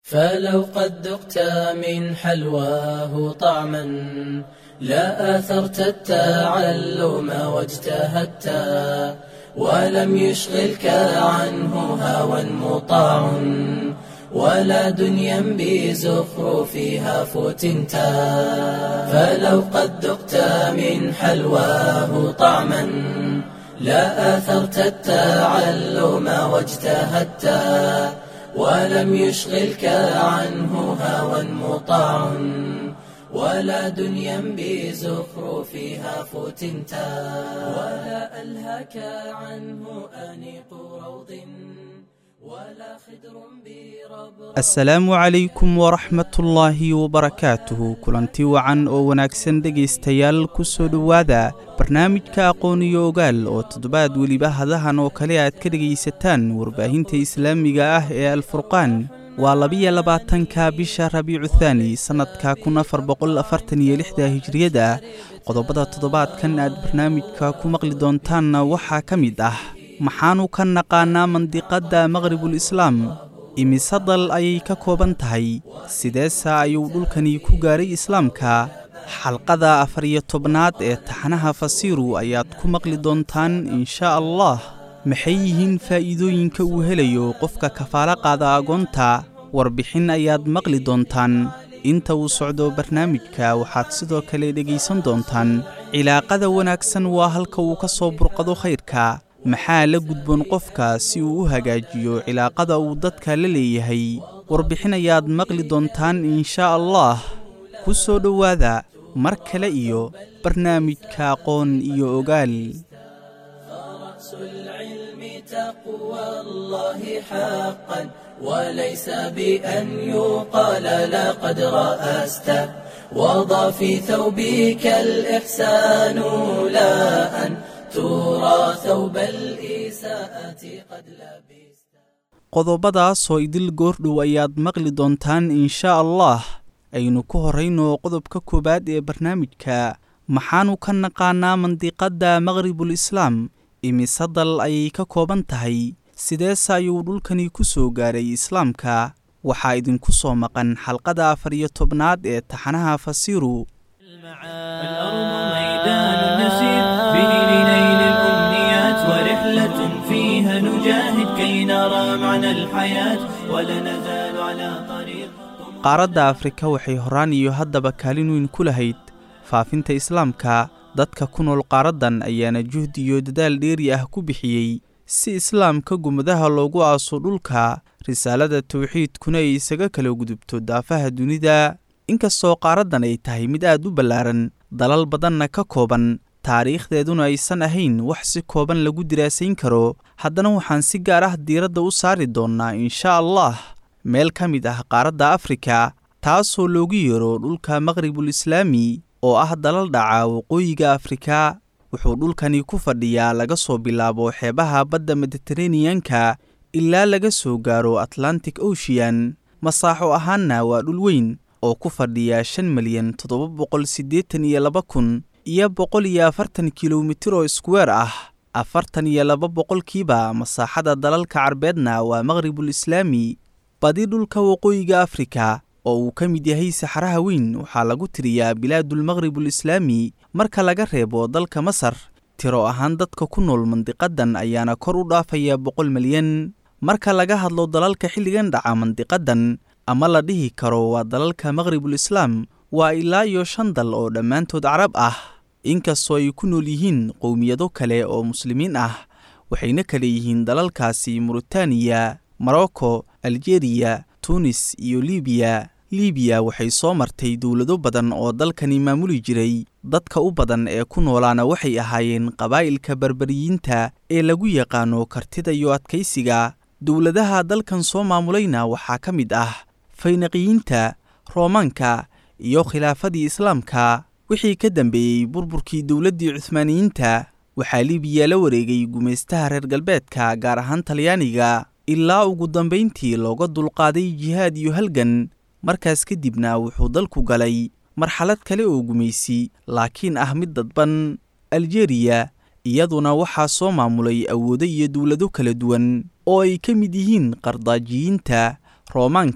فلو قد ذقت من حلواه طعما لا آثرت التعلم واجتهدت ولم يشغلك عنه هوى مطاع ولا دنيا بزخرفها فتنت فلو قد ذقت من حلواه طعما لا آثرت التعلم واجتهدت ولم يشغلك عنه هوى مطاع ولا دنيا بزخرفها فتنتا ولا ألهك عنه أنيق روض ولا خدر بربر asalaamu calaykum waraxmatullaahi wabarakaatuhu kulanti wacan oo wanaagsan dhegaystayaal ku soo dhowaada barnaamijka aqoon iyo ogaal oo toddobaad weliba hadahan oo kale aad ka dhegaysataan warbaahinta islaamiga ah ee alfurqaan waa labiyo labaatanka bisha rabiicu thaani sannadka kun afar boqol afartan iyo lixda hijriyada qodobada toddobaadkan aad barnaamijka ku maqli doontaanna waxaa ka mid ah maxaanu ka naqaanaa mandiqadda maqhribul islaam imise dal ayay ka kooban tahay sideese ayuu dhulkani ku gaaray islaamka xalqada afar iyo tobnaad ee taxanaha fasiiru ayaad ku maqli doontaan insha allah maxay yihiin faa'iidooyinka uu helayo qofka kafaalo qaada agoonta warbixin ayaad maqli doontaan inta uu socdo barnaamijka waxaad sidoo kale dhegaysan doontaan cilaaqada wanaagsan waa halka uu ka soo burqado khayrka maxaa la gudboon qofka si uu u hagaajiyo cilaaqada uu dadka la leeyahay warbixin ayaad maqli doontaan insha allah ku soo dhowaada mar kale iyo barnaamijka aqoon iyo ogaal رأس العلم تقوى الله حقا وليس بأن يقال لقد رأست وضع في ثوبك الإحسان لا أن ترى ثوب الإساءة قد لبست qodobadaasoo idil goordhow ayaad maqli doontaan insha allah aynu ku horrayno qodobka koowaad ee barnaamijka maxaanu ka naqaanaa mandiqadda maqhribul islaam imise dal ayay ka kooban tahay sideese ayuu dhulkani ku soo gaaray islaamka waxaa idinku soo maqan xalqada afar iyo tobnaad ee taxanaha fasiiru الأرض ميدان نسير به لنيل الأمنيات ورحلة فيها نجاهد كي نرى معنى الحياة ولا نزال على طريق qaaradda afrika waxay horaan iyo haddaba kaalin weyn ku lahayd faafinta islaamka dadka ku nool qaaraddan ayaana juhdi iyo dadaal dheeri ah ku bixiyey si islaamka gumadaha loogu aaso dhulka risaalada tawxiidkuna ay isaga kala gudubto daafaha dunida inkastoo qaaraddan ay tahay mid aad u ballaaran dalal badanna ka kooban taariikhdeeduna aysan ahayn wax si kooban lagu diraasayn karo haddana waxaan si gaar ah diiradda u saari doonnaa insha allah meel ka mid ah qaaradda afrika taasoo loogu yeero dhulka maqhribul islaami oo ah dalal dhaca waqooyiga afrika wuxuu dhulkani ku fadhiyaa laga soo bilaabo xeebaha badda mediteraneyanka ilaa laga soo gaaro atlantic ocean masaaxo ahaanna waa dhul weyn oo ku fadhiya shan milyan toddoba boqol siddeetan iyo laba kun iyo boqol iyo afartan kilomitir oo iskuweer ah afartan iyo laba boqolkiiba masaaxada dalalka carbeedna waa maqhribul islaami badi dhulka waqooyiga afrika oo uu ka mid yahay saxaraha weyn waxaa lagu tiriyaa bilaadulmaqhribul islaami marka laga reebo dalka masar tiro ahaan dadka ku nool mandiqaddan ayaana kor u dhaafaya boqol milyan marka laga hadlo dalalka xilligan dhaca mandiqaddan ama la dhihi karo waa dalalka maqhribul islaam waa ilaa iyo shan dal oo dhammaantood carab ah inkastoo ay ku nool yihiin qowmiyado kale oo muslimiin ah waxayna kale yihiin dalalkaasi muritaaniya morocco aljeriya tunis iyo libiya libiya waxay soo martay dowlado badan oo dalkani maamuli jiray dadka u badan ee ku noolaana waxay ahaayeen qabaa'ilka berberiyiinta ee lagu yaqaano kartida iyo adkaysiga dowladaha dalkan soo maamulayna waxaa ka mid ah faynaqiyiinta roomaanka iyo khilaafadii islaamka wixii ka dambeeyey burburkii dowladdii cuhmaaniyiinta waxaa libiya la wareegay gumaystaha reer galbeedka gaar ahaan talyaaniga ilaa ugu dambayntii looga dulqaaday jihaad iyo halgan markaas kadibna wuxuu dalku galay marxalad kale oo gumaysi laakiin ah mid dadban aljeriya iyaduna waxaa soo maamulay awoodo iyo dowlado kala duwan oo ay ka mid yihiin qardaajiyiinta roomaanka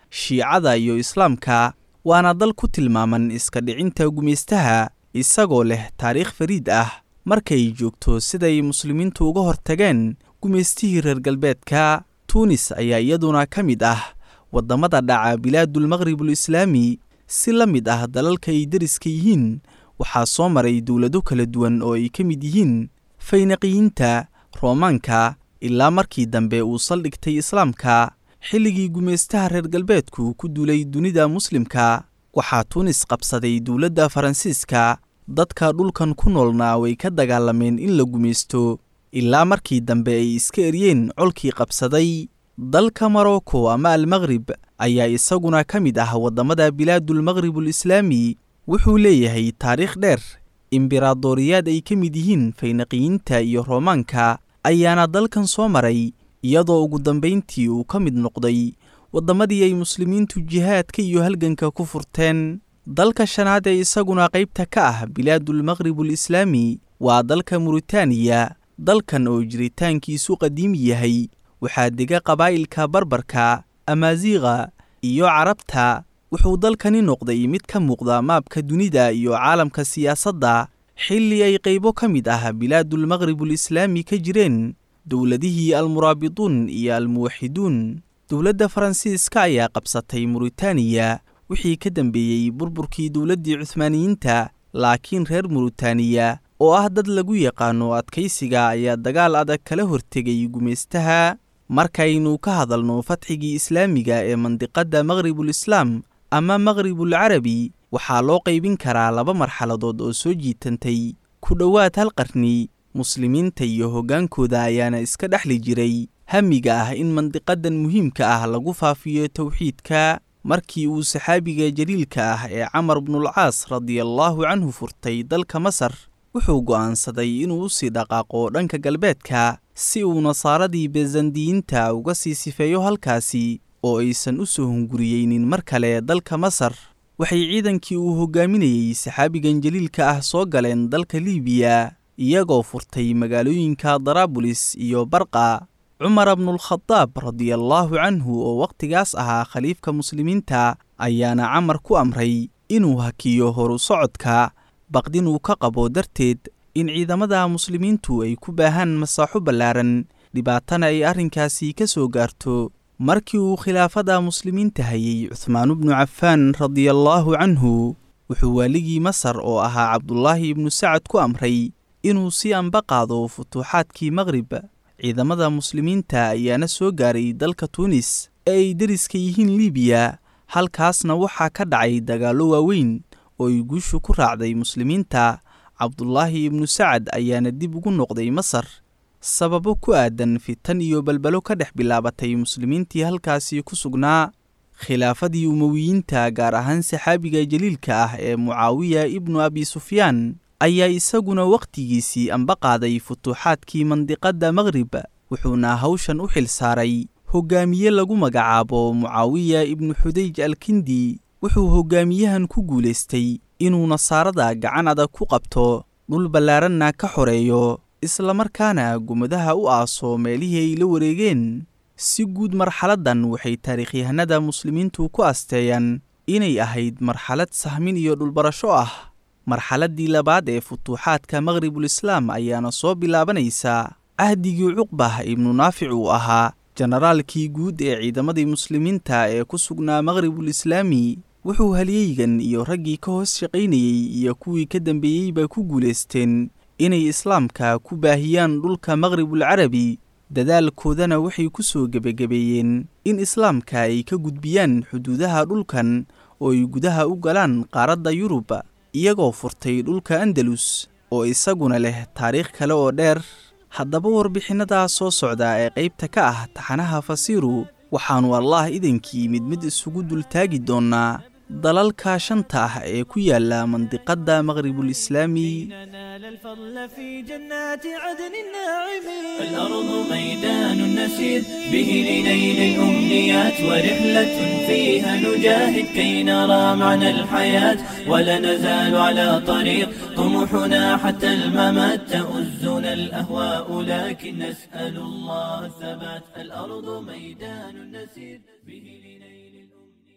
shiicada iyo islaamka waana dal ku tilmaaman iska dhicinta gumaystaha isagoo leh taariikh fariid ah markay joogto siday muslimiintu uga hortageen gumaystihii reer galbeedka tuunis ayaa iyaduna ka mid ah waddamada dhaca bilaadulmaqribul islaami si la mid ah dalalka ay deriska yihiin waxaa soo maray dowlado kala duwan oo ay ka mid yihiin faynaqiyiinta roomaanka ilaa markii dambe uu saldhigtay islaamka xilligii gumaystaha reer galbeedku ku duulay dunida muslimka waxaa tuunis qabsaday dowladda faransiiska dadka dhulkan ku noolna way ka dagaalameen in la gumaysto ilaa markii dambe ay iska eryeen colkii qabsaday dalka morocco ama almaqrib ayaa isaguna ka mid ah waddamada bilaadulmaqribul islaami wuxuu leeyahay taariikh dheer imberaadoriyaad ay ka mid yihiin faynaqiyiinta iyo roomaanka ayaana dalkan soo maray iyadoo ugu dambayntii uu ka mid noqday waddamadii ay muslimiintu jihaadka iyo halganka ku furteen dalka shanaad ee isaguna qaybta ka ah bilaadulmaqribul islaami waa dalka muritaaniya dalkan oo jiritaankiisu qadiimi yahay waxaa dega qabaa'ilka barbarka amaaziiqa iyo carabta wuxuu dalkani noqday mid ka muuqda maabka dunida iyo caalamka siyaasadda xilli ay qaybo ka mid ah bilaadulmaqribul islaami ka jireen dowladihii almuraabituun iyo almuwaxiduun dowladda faransiiska ayaa qabsatay muritaaniya wixii ka dambeeyey burburkii dowladdii cuhmaaniyiinta laakiin reer muritaaniya oo ah dad lagu yaqaano adkaysiga ayaa dagaal adag kala hortegay gumaystaha markaynu ka hadalno fatxigii islaamiga ee mandiqadda maqribul islaam ama maqribul carabi waxaa loo qaybin karaa laba marxaladood oo soo jiitantay ku dhowaad hal qarni muslimiinta iyo hoggaankooda ayaana iska dhexli jiray hamiga ah in mandiqadan muhiimka ah lagu faafiyo towxiidka markii uu saxaabiga jaliilka ah ee camar bnulcaas radiallaahu canhu furtay dalka masar wuxuu go'aansaday inuu u sii dhaqaaqo dhanka galbeedka si uu nasaaradii besandiyiinta uga sii sifeeyo halkaasi oo aysan u soo hunguriyeynin mar kale dalka masar waxay ciidankii uu hoggaaminayey saxaabigan jaliilka ah soo galeen dalka liibiya iyagoo furtay magaalooyinka daraabulis iyo barqa cumar bnulkhadaab radiallaahu canhu oo wakhtigaas ahaa khaliifka muslimiinta ayaana camar ku amray inuu hakiyo horu socodka baqdinuu ka qabo darteed in ciidamada muslimiintu ay ku baahaan masaaxo ballaaran dhibaatana ay arrinkaasi ka soo gaarto markii uu khilaafada muslimiinta hayay cuhmaanu bnu cafaan radiallaahu canhu wuxuu waaligii masar oo ahaa cabdulaahi ibnu sacad ku amray inuu si anba qaado futuuxaadkii maqrib ciidamada muslimiinta ayaana soo gaaray dalka tuunis ee ay deriska yihiin liibiya halkaasna waxaa ka dhacay dagaallo waaweyn oo ay guushu ku raacday muslimiinta cabdulaahi ibnu sacad ayaana dib ugu noqday masar sababo ku aadan fitan iyo balbalo ka dhex bilaabatay muslimiintii halkaasi ku sugnaa khilaafadii umowiyiinta gaar ahaan saxaabiga jaliilka ah ee mucaawiya ibnu abi sufyaan ayaa isaguna wakhtigiisii anba qaaday futuuxaadkii mandiqadda maqrib wuxuuna hawshan u xil saaray hoggaamiye lagu magacaabo mucaawiya ibnu xudayj alkindi wuxuu hoggaamiyahan ku guulaystay inuu nasaarada gacan adag ku qabto dhul ballaaranna ka xoreeyo islamarkaana gumadaha u aaso meelihii ay la wareegeen si guud marxaladdan waxay taariikhyahanada muslimiintu ku asteeyaan inay ahayd marxalad sahmin iyo dhulbarasho ah marxaladdii labaad ee futuuxaadka maqribul islaam ayaana soo bilaabanaysa cahdigii cuqbah ibnu naafic uu ahaa jenaraalkii guud ee ciidamadii muslimiinta ee ku sugnaa maqribul islaami wuxuu halyeygan iyo raggii ka hoos shaqaynayey iyo kuwii ka dambeeyeyba ku guulaysteen inay islaamka ku baahiyaan dhulka maqribul carabi dadaalkoodana waxay ku soo gebagabeeyeen in islaamka ay ka gudbiyaan xuduudaha dhulkan oo ay gudaha u galaan qaaradda yurub iyagoo furtay dhulka andalus oo isaguna leh taariikh kale oo dheer haddaba warbixinnadaa soo socda ee qaybta ka ah taxanaha fasiiru waxaannu allah idankii mid mid isugu dultaagi doonnaa dalalka shanta ah ee ku yaala mandiqadda maqribul islaami ننال الفضل في جنات عدن الناعمين الأرض ميدان نسير به لنيل الأمنيات ورحلة فيها نجاهد كي نرى معنى الحياة ولا نزال على طريق طموحنا حتى الممات تؤزنا الأهواء لكن نسأل الله الثبات الأرض ميدان نسير به لنيل الأمنيات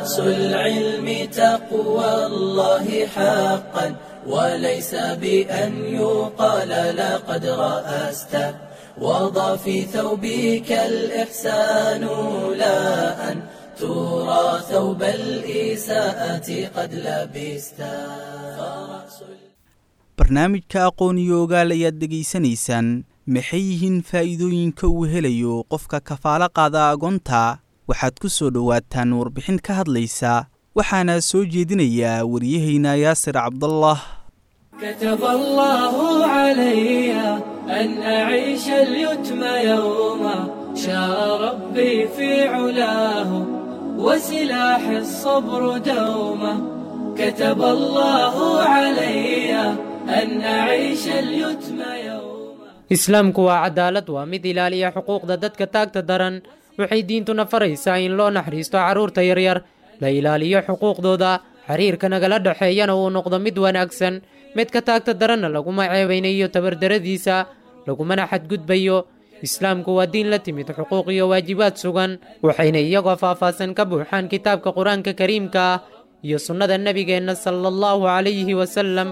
فرأس العلم تقوى الله حقا وليس بأن يقال لقد رأست وضع في ثوبك الإحسان لا أن ترى ثوب الإساءة قد لبست فرأس barnaamijka aqoon iyo ogaal ayaad dhegaysanaysaan maxay yihiin faa'iidooyinka uu helayo qofka kafaalo qaada agoonta waxaad ku soo dhowaataan warbixin ka hadlaysa waxaana soo jeedinayaa waryahayna yaasir cabdallah كتب الله علي أن أعيش اليتم يوما شاء ربي في علاه وسلاح الصبر دوما كتب الله علي أن أعيش اليتم يوما islaamku waa cadaalad waa mid ilaaliya xuquuqda dadka taagta daran waxay diintuna faraysaa in loo naxariisto carruurta yaryar la ilaaliyo xuquuqdooda xiriirka nagala dhexeeyana uu noqdo mid wanaagsan midka taagta daranna laguma ceebaynayo tabardaradiisa lagumana xadgudbayo islaamku waa diin la timid xuquuq iyo waajibaad sugan waxayna iyagoo faahfaahsan ka buuxaan kitaabka qur-aanka kariimka ah iyo sunnada nebigeenna sala allahu calayhi wasalam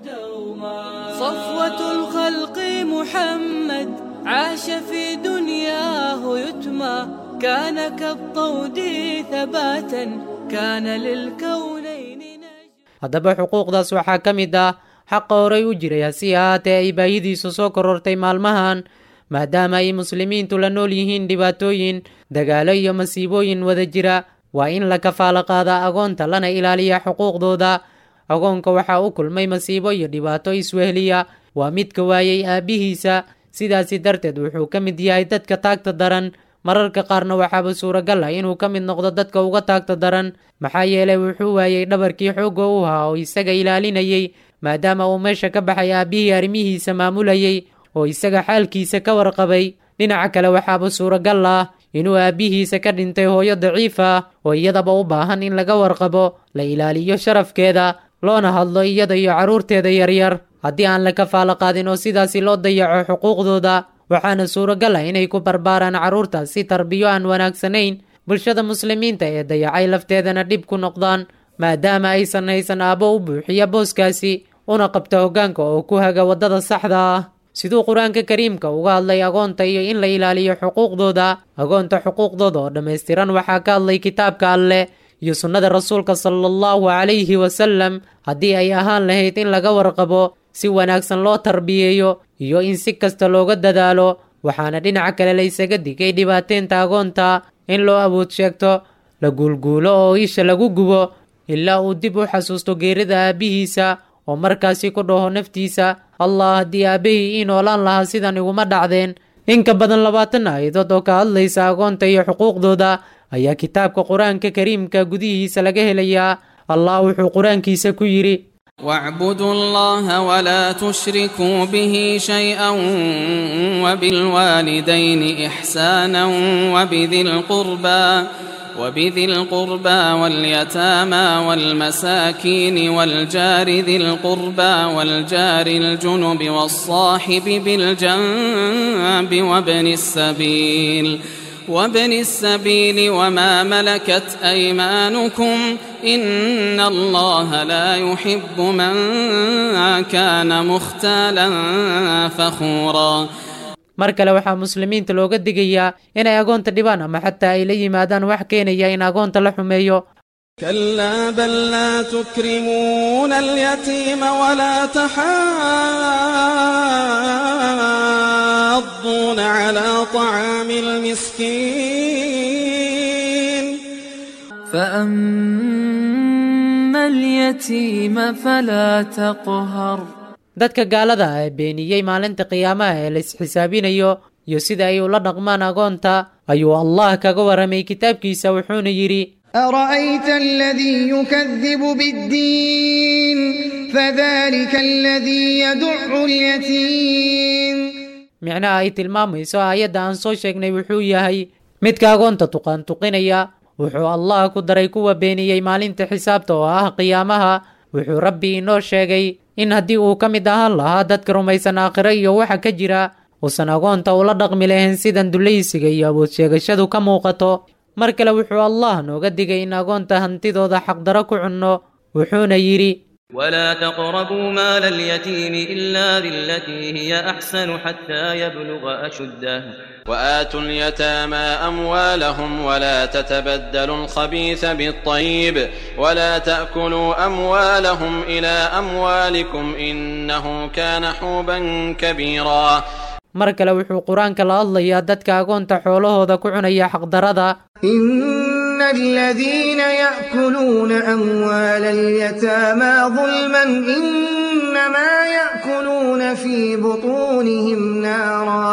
صفوة الخلق محمد عاش في دنياه يتمى كان كالطود ثباتا كان للكونين نجما haddaba xuquuqdaas waxaa ka mid ah xaqa horay u jiray hase ahaatee ay baahidiisu soo korortay maalmahan maadaama ay muslimiintu la nool yihiin dhibaatooyin dagaalo iyo masiibooyin wada jira waa in la kafaalo qaadaa agoonta lana ilaaliya xuquuqdooda agoonka waxaa u kulmay masiibo iyo dhibaato iswehliya waa midka waayey aabbihiisa sidaasi darteed wuxuu ka mid yahay dadka taagta daran mararka qaarna waxaaba suuragal ah inuu ka mid noqdo dadka uga taagta daran maxaa yeelay wuxuu waayey dhabarkii xoogga u ahaa oo isaga ilaalinayey maadaama uu meesha ka baxay aabbihii arrimihiisa maamulayey oo isaga xaalkiisa ka warqabay dhinaca kale waxaaba suuragal ah inuu aabbihiisa ka dhintay hooyo daciif ah oo iyadaba u baahan in laga warqabo la ilaaliyo sharafkeeda loona hadlo iyada iyo carruurteeda yaryar haddii aan la kafaalo qaadin oo sidaasi loo dayaco xuquuqdooda waxaana suuragal ah inay ku barbaaraan carruurtaas si tarbiyo aan wanaagsanayn bulshada muslimiinta ee dayacay lafteedana dhib ku noqdaan maadaama aysan haysan aabbo u buuxiya booskaasi una qabta hoggaanka oo ku haga waddada saxda ah siduu qur-aanka kariimka uga hadlay agoonta iyo in la ilaaliyo xuquuqdooda agoonta xuquuqdooda oo dhammaystiran waxaa ka hadlay kitaabka alleh iyo sunnada rasuulka sala allahu calayhi wasalam haddii ay ahaan lahayd in laga warqabo si wanaagsan loo tarbiyeeyo iyo in si kasta looga dadaalo waxaana dhinaca kale la ysaga digay dhibaateynta agoonta in loo awood sheegto la guulguulo oo isha lagu gubo ilaa uu dib u xasuusto geerida aabbihiisa oo markaasi ku dhaho naftiisa allah haddii aabbahii ii noolaan lahaa sidan iguma dhacdeen in ka badan labaatan aayadood oo ka hadlaysa agoonta iyo xuquuqdooda ayaa kitaabka qur-aanka kariimka gudihiisa laga helayaa allah wuxuu qur-aankiisa ku yidhi واعبدوا الله ولا تشركوا به شيئا وبالوالدين إحسانا وبذي القربى وبذي القربى واليتامى والمساكين والجار ذي القربى والجار الجنب والصاحب بالجنب وابن السبيل وابن السبيل وما ملكت أيمانكم إن الله لا يحب من كان مختالا فخورا mar kale waxaa muslimiinta looga digayaa inay agoonta dhibaan ama xataa ay la yimaadaan wax keenaya in agoonta la xumeeyo كلا بل لا تكرمون اليتيم ولا تحاضون على طعام المسكين فأما اليتيم فلا تقهر dadka gaalada ah ee beeniyey maalinta qiyaamaha ee la isxisaabinayo iyo sida ay ula dhaqmaan agoonta ayuu allah kaga warramay kitaabkiisa wuxuuna yidhi أرأيت الذي يكذب بالدين فذلك الذي يدع اليتيم micnaha ay tilmaamayso aayadda aan soo sheegnay wuxuu yahay midka agoonta tuqaan tuqinaya wuxuu allah ku daray kuwa beeniyey maalinta xisaabta oo ah qiyaamaha wuxuu rabbi inoo sheegay in haddii uu ka mid ahaan lahaa dadka rumaysan aakhiro iyo waxa ka jira uusan agoonta ula dhaqmi lahayn sidan dulaysiga iyo awood sheegashadu ka muuqato mar kale wuxuu allah nooga digay in agoonta hantidooda xaqdaro ku cunno wuxuuna yidhi ولا تقربوا مال اليتيم إلا بالتي هي أحسن حتى يبلغ أشده وآتوا اليتامى أموالهم ولا تتبدلوا الخبيث بالطيب ولا تأكلوا أموالهم إلى أموالكم إنه كان حوبا كبيرا mar kale wuxuu qur-aanka la hadlayaa dadka agoonta xoolahooda ku cunaya xaqdarada إن الذين يأكلون أموال اليتامى ظلما إنما يأكلون في بطونهم نارا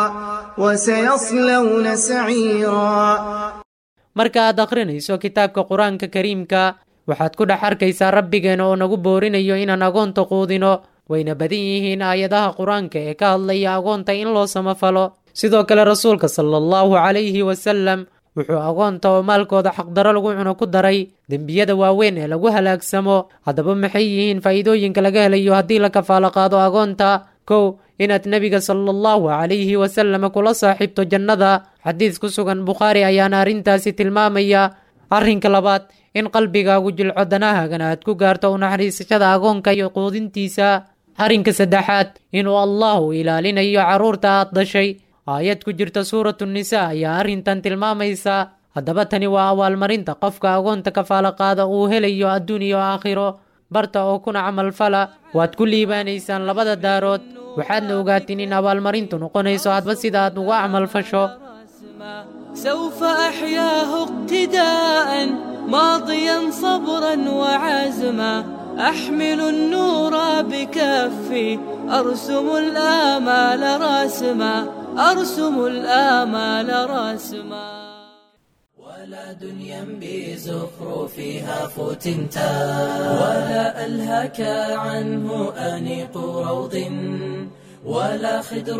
وسيصلون سعيرا marka aad akhrinayso kitaabka qur-aanka kariimka waxaad ku dhex arkaysaa rabbigeena oo nagu boorinayo inaan agoonta quudino wayna badan yihiin aayadaha qur-aanka ee ka hadlaya agoonta in loo samafalo sidoo kale rasuulka sala allahu calayhi wasalam wuxuu agoonta oo maalkooda xaqdaro lagu cuno ku daray dembiyada waaweyn ee lagu halaagsamo haddaba maxay yihiin faa'iidooyinka laga helayo haddii la kafaalo qaado agoonta kow inaad nebiga sala allahu calayhi wasalam kula saaxiibto jannada xadiis ku sugan bukhaari ayaana arrintaasi tilmaamaya arrinka labaad in qalbigaagu jilco danahaagana aad ku gaarto u naxariisashada agoonka iyo quudintiisa arrinka saddexaad inuu allahu ilaalinayo carruurta aad dhashay aayad ku jirta suuratu nisa ayaa arrintan tilmaamaysa haddaba tani waa abaalmarinta qofka agoonta kafaalo qaada uu helayo adduun iyo aakhiro barta oo kuna camalfala waad ku liibaanaysaan labada daarood waxaadna ogaatiin in abaalmarintu noqonayso hadba sida aad uga camalfasho سوف أحياه اقتداء ماضيا صبرا وعزما أحمل النور بكفي أرسم الآمال راسما أرسم الآمال راسما ولا دنيا بزخرفها فتنتا ولا ألهك عنه أنيق روض ولا خدر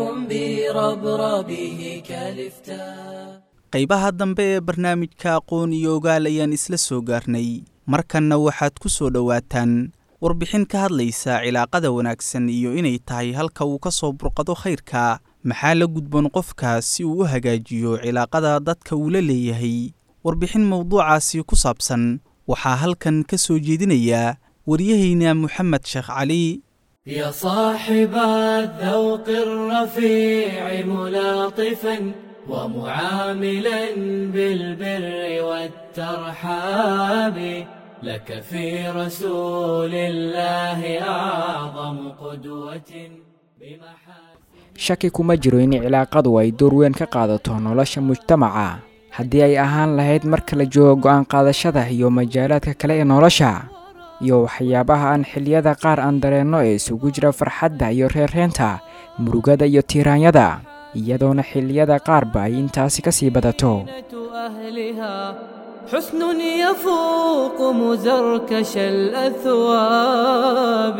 بربربه كالفتا qaybaha dambe ee barnaamijka aqoon iyo ogaal ayaan isla soo gaarnay markanna waxaad ku soo dhowaataan warbixin ka hadlaysa cilaaqada wanaagsan iyo inay tahay halka uu ka soo burqado khayrka maxaa la gudboon qofka si uu u hagaajiyo cilaaqada dadka uu la leeyahay warbixin mowduucaasi ku saabsan waxaa halkan ka soo jeedinaya waryahayna moxamed sheekh cali يا صاحب الذوق الرفيع ملاطفا ومعاملا بالبر والترحاب لك في رسول الله أعظم قدوة بمحاسن shaki kuma jiro in cilaaqadu ay door weyn ka qaadato nolosha mujtamaca haddii ay ahaan lahayd marka la joogo go'aan qaadashada iyo majaalaadka kale ee nolosha iyo waxyaabaha aan xilliyada qaar aan dareenno ee isugu jira farxadda iyo reerreenta murugada iyo tiiraanyada iyadoona xilliyada qaarba ay intaasi ka sii badato أهلها حسن يفوق مزركش الأثواب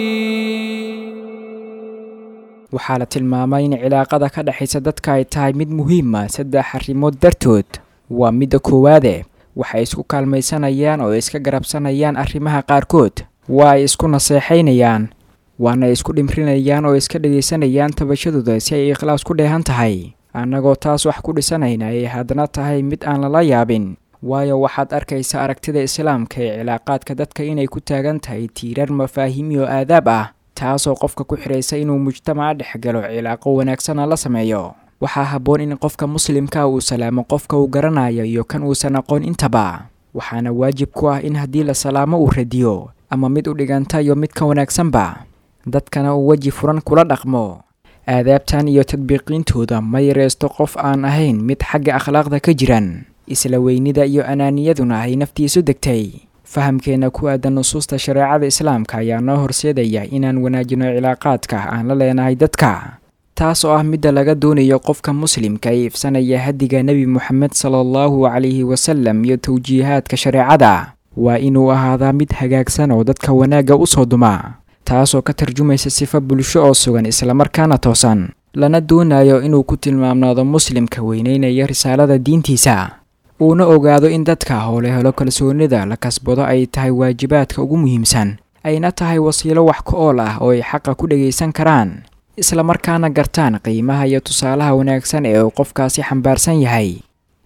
waxaa la tilmaamay in cilaaqada ka dhexaysa dadka ay tahay mid muhiima saddex arrimood dartood waa midda koowaade waxay isku kaalmaysanayaan oo iska garabsanayaan arrimaha qaarkood waa ay isku naseexaynayaan waana ay isku dhimrinayaan oo iska dhegaysanayaan tabashadooda si ay ikhlaas ku dheehan tahay annagoo taas wax ku dhisanayna ay haddana tahay mid aan lala yaabin waayo waxaad arkaysa aragtida islaamka ee cilaaqaadka dadka inay ku taagan tahay tiirar mafaahiimi oo aadaab ah taasoo qofka ku xidhaysa inuu mujtamaca dhex galo cilaaqo wanaagsana la sameeyo waxaa habboon in qofka muslimka uu salaamo qofka uu garanayo iyo kan uusan aqoon intaba waxaana waajib ku ah in haddii la salaamo uu radiyo ama mid u dhiganta iyo mid ka wanaagsanba dadkana uu weji furan kula dhaqmo aadaabtan iyo tadbiiqiintooda ma yareysto qof aan ahayn mid xagga akhlaaqda ka jiran isla weynida iyo anaaniyaduna ay naftiisu degtay fahamkeenna ku aadan nusuusta shareecada islaamka ayaa noo horseedaya inaan wanaajino cilaaqaadka aan la leenahay dadka taas oo ah midda laga doonayo qofka muslimka ee ifsanaya hadiga nebi moxamed sala allahu calayhi wasalam iyo tawjiihaadka shareecada waa inuu ahaadaa mid hagaagsan oo dadka wanaagga u soo duma taasoo ka tarjumaysa sifo bulsho oo sugan islamarkaana toosan lana doonayo inuu ku tilmaamnaado muslimka weyneynaya risaalada diintiisa uuna ogaado in dadka howle helo kalsoonida la kasbado ay tahay waajibaadka ugu muhiimsan ayna tahay wasiilo wax ka ool ah oo ay xaqa ku dhagaysan karaan islamarkaana gartaan qiimaha iyo tusaalaha wanaagsan ee uu qofkaasi xambaarsan yahay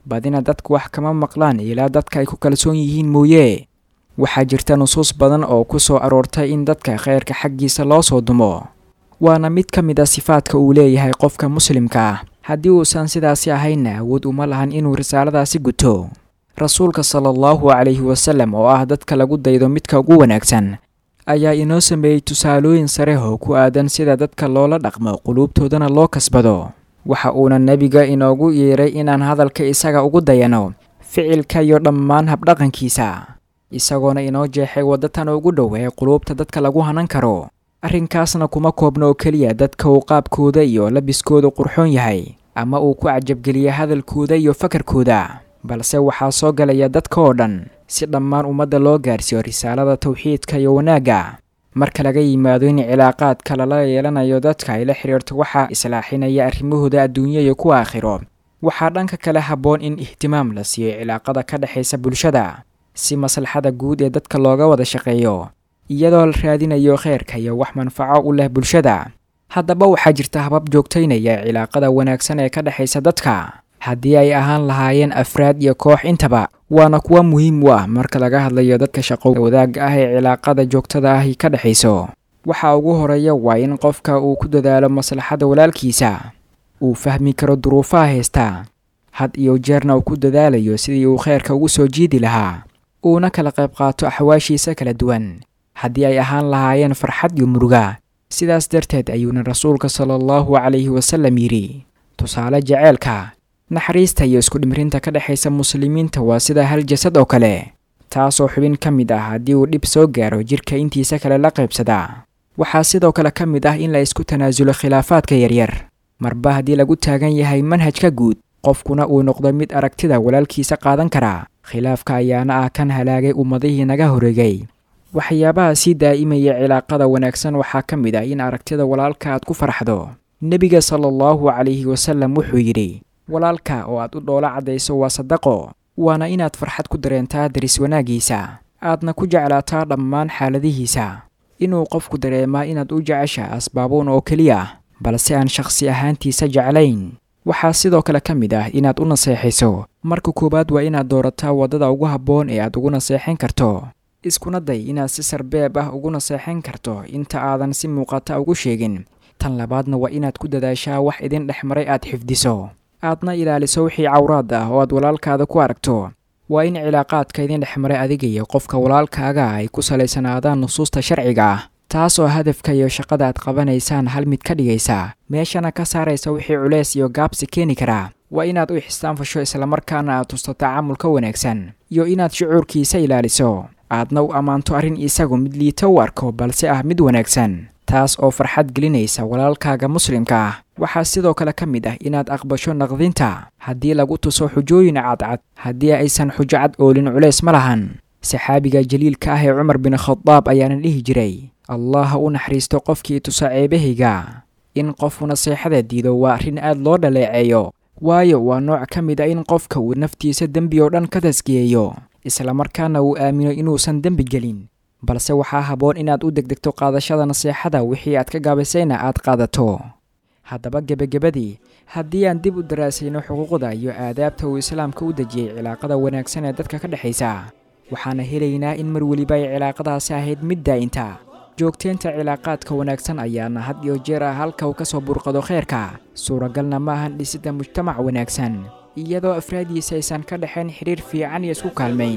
badina dadku wax kama maqlaan ilaa dadka ay ku kalsoon yihiin mooye waxaa jirta nusuus badan oo ku soo aroortay in dadka khayrka xaggiisa loo soo dumo waana mid ka mid a sifaadka uu leeyahay qofka muslimka ah haddii uusan sidaasi ahaynna awood uma lahan inuu risaaladaasi guto rasuulka sala allahu calayhi wasallam oo ah dadka lagu daydo midka ugu wanaagsan ayaa inoo sameeyey tusaalooyin sare oo ku aadan sida dadka loola dhaqmo quluubtoodana loo kasbado waxa uuna nebiga inoogu yeeray inaan hadalka isaga ugu dayano ficilka iyo dhammaan habdhaqankiisa isagoona inoo jeexay waddatan ugu dhow ee quluubta dadka lagu hanan karo arrinkaasna kuma koobna oo keliya dadka uu qaabkooda iyo labiskooda qurxoon yahay ama uu ku cajabgeliya hadalkooda iyo fakarkooda balse waxaa soo galaya dadka oo dhan si dhammaan ummadda loo gaarsiiyo risaalada tawxiidka iyo wanaagga marka laga yimaado in cilaaqaadka lala yeelanayo dadka ay la xidhiirto waxaa islaaxinaya arrimahooda adduunya iyo kuwa aakhiro waxaa dhanka kale habboon in ihtimaam la siiyo cilaaqada ka dhexaysa bulshada si maslaxada guud ee dadka looga wada shaqeeyo iyadoo la raadinayo kheyrka iyo wax manfaco u leh bulshada haddaba waxaa jirta habab joogtaynaya cilaaqada wanaagsan ee ka dhexaysa dadka haddii ay ahaan lahaayeen afraad iyo koox intaba waana kuwa muhiim u ah marka laga hadlayo dadka shaqo wadaagga ah ee cilaaqada joogtada ahi ka dhexayso waxa ugu horeeya waa in qofka uu ku dadaalo maslaxada walaalkiisa uu fahmi karo duruufaha haysta had iyo jeerna uu ku dadaalayo sidii uu kheyrka ugu soo jiidi lahaa uuna kala qayb qaato axwaashiisa kala duwan haddii ay ahaan lahaayeen farxad iyo muruga sidaas darteed ayuuna rasuulka sala allahu calayhi wasallam yidhi tusaale jaceylka naxariista iyo isku dhimrinta ka dhexaysa muslimiinta waa sida hal jasad oo kale taasoo xubin ka mid ah haddii uu dhib soo gaaro jidhka intiisa kale la qaybsada waxaa sidoo kale ka mid ah in la isku tanaasulo khilaafaadka yaryar marba haddii lagu taagan yahay manhajka guud qofkuna uu noqdo mid aragtida walaalkiisa qaadan kara khilaafka ayaana ah kan halaagay ummadihii naga horeegay waxyaabaha sii daa'imaya cilaaqada wanaagsan waxaa ka mid ah in aragtida walaalka aad ku farxdo nebiga sala allahu calayhi wasallam wuxuu yidhi walaalka oo aad u dhoola caddayso waa sadaqo waana inaad farxad ku dareentaa daris wanaaggiisa aadna ku jeclaataa dhammaan xaaladihiisa inuu qofku dareemaa inaad u jecesha asbaabuun oo keliya balse aan shakhsi ahaantiisa jeclayn waxaa sidoo kale ka mid ah inaad u naseexayso marka koowaad waa inaad doorataa waddada ugu habboon ee aad ugu naseexan karto iskuna day inaad si sarbeeb ah ugu naseexan karto inta aadan si muuqata ugu sheegin tan labaadna waa inaad ku dadaashaa wax idin dhex maray aad xifdiso aadna ilaaliso wixii cawraad ah oo aad walaalkaada ku aragto waa in cilaaqaadka idin dhex maray adiga iyo qofka walaalkaaga ay ku salaysanaadaan nusuusta sharciga ah taas oo hadafka iyo shaqada aad qabanaysaan hal mid ka dhigaysa meeshana ka saaraysa wixii culeys iyo gaabsi keeni karaa waa inaad u ixsaanfasho islamarkaana aad tusto tacaamulka wanaagsan iyo inaad shucuurkiisa ilaaliso aadna u ammaanto arrin isagu mid liito u arko balse ah mid wanaagsan taas oo farxad gelinaysa walaalkaaga muslimka ah waxaa sidoo kale ka mid ah inaad aqbasho naqdinta haddii lagu tuso xujooyin cadcad haddii aysan xujo cad oolin culays ma lahan saxaabiga jaliilka ah ee cumar bin khadaab ayaana dhihi jiray allah ha u naxariisto qofkii tusa ceebahayga in qofku naseexada diido waa arrin aad loo dhaleeceeyo waayo waa nooc ka mid a in qofka uu naftiisa dembi oo dhan ka tasgiyeeyo islamarkaana uu aamino inuusan dembi gelin balse waxaa habboon inaad u degdegto qaadashada naseexada wixii aad ka gaabisayna aad qaadato haddaba gebagabadii haddii aan dib u daraasayno xuquuqda iyo aadaabta uu islaamka u dejiyey cilaaqada wanaagsan ee dadka ka dhexaysa waxaana helaynaa in mar weliba ay cilaaqadaasi ahayd mid daa'inta joogteynta cilaaqaadka wanaagsan ayaana had iyo jeer ah halka uu ka soo burqado kheyrka suuragalna ma ahan dhisidda mujtamac wanaagsan iyadoo afraadiisa aysan ka dhexayn xidhiir fiican iyo isku kaalmayn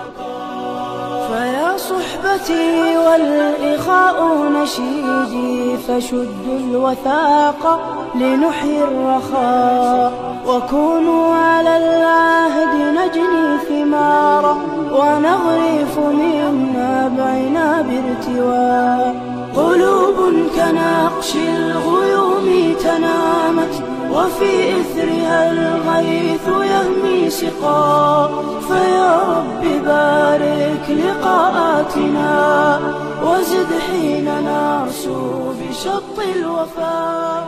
فيا صحبتي والإخاء نشيدي فشدوا الوثاق لنحيي الرخاء وكونوا على العهد نجني ثمارا ونغرف من نابعنا بارتواء قلوب كنقش الغيوم تنامت وفي إثرها الغيث يهمي سقا فيا رب بارك لقاءاتنا وزد حين نرسو بشط الوفاء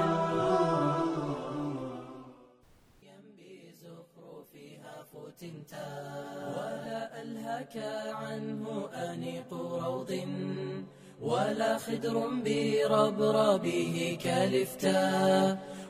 ولا ألهك عنه أنيق روض ولا خدر بربربه كالفتاء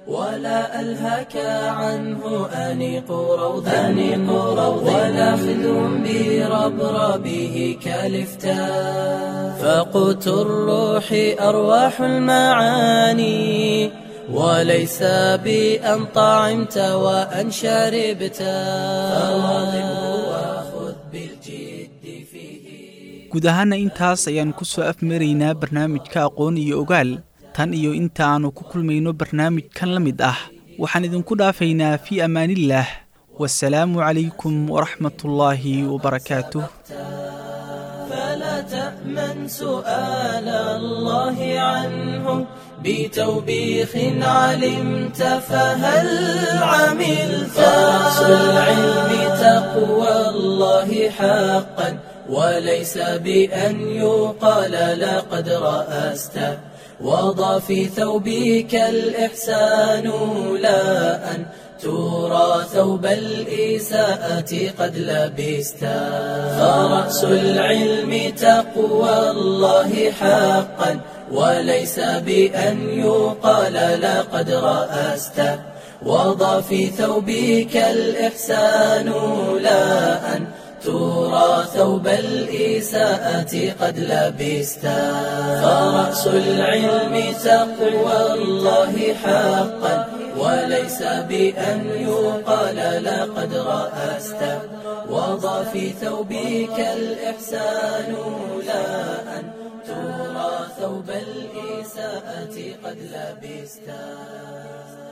ولا ألهك عنه أنيق روض أنيق روض ولا خذ بربربه كالفتاء فقوت الروح أرواح المعاني وليس بأن طعمت وأن شربت فواظبه وخذ بالجد فيه guud ahaana intaas ayaan ku soo afmaraynaa barnaamijka aqoon iyo ogaal tan iyo inta aannu ku kulmayno barnaamijkan la mid ah waxaan idinku dhaafaynaa fii ammaanillaah wasalaamu calaykum waraxmatullaahi wabarakaatuh فلا تأمن سؤال الله عنه بتوبيخ علمت فهل عملت رأس العلم تقوى الله حقا وليس بأن يقال لقد رأست وضع في ثوبك الإحسان لا أن ترى ثوب الإساءة قد لبست فرأس العلم تقوى الله حقا وليس بأن يقال لقد رأست وضع في ثوبك الإحسان لا أن ترى ثوب الإساءة قد لبست فرأس العلم تقوى الله حقا وليس بأن يقال لقد رأست وضع في ثوبك الإحسان لا أن ترى ثوب الإساءة قد لبست